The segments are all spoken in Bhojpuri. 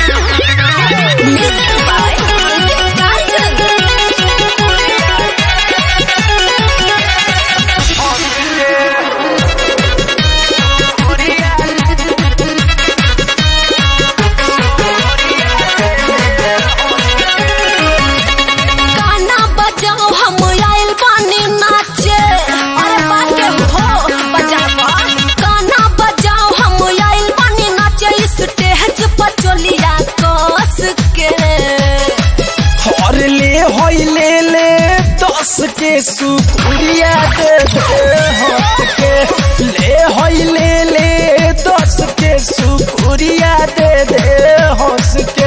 गाना बजाओ हम आइल बानी नाचे अरे बाटे हो बजावा गाना बजाओ हम आइल बानी नाचे स्टेज पर चलिया कस के और ले होई ले ले दस के सुपुरिया दे दे हाथ के ले होई ले ले दस के सुपुरिया दे दे हंस के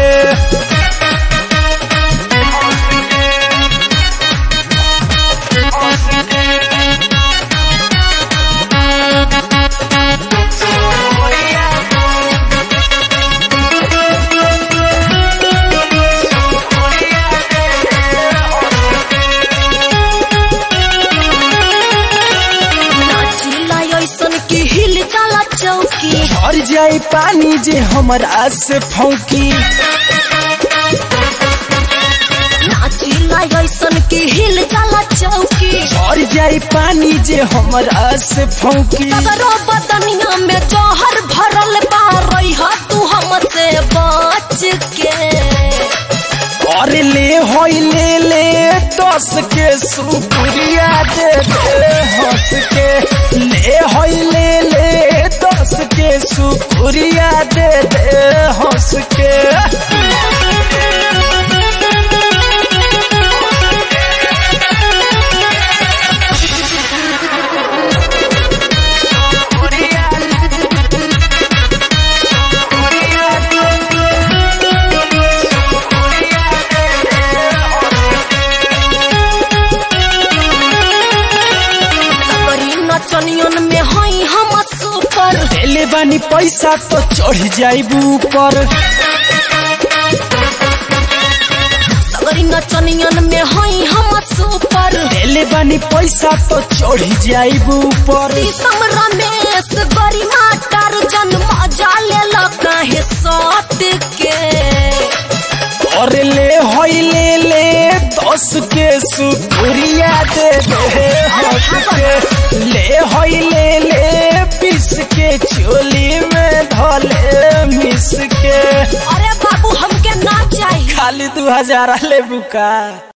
नाचिला ऐसन की हिल जाला चौकी और जाई पानी जे हमरा से फौकी नाचिला ऐसन की हिल जाला चौकी और जाई पानी जे हमरा से फौकी सगरो बदनिया में जहर भरल बा रही तू हमसे बच के और ले होई ले ले दस के सुपुरिया दे दे हंस के ले होई ले ले दस के सुपुरिया दे दे हंस के सगरी नचनियन में हई हम सुपर देले बानी पैसा तो चढ़ जाइबू ऊपर सगरी नचनियन में हई हम सुपर देले बानी पैसा तो चढ़ जाइबू ऊपर शीशम रमेश बड़ी माटर जन्म जाले काहे सत के और ले होई ले ले दस के सुपुरिया दे दे हंस के ले होई ले ले पीस के चोली में धले मिस के अरे बाबू हमके ना चाहिए खाली दू हजार ले बुका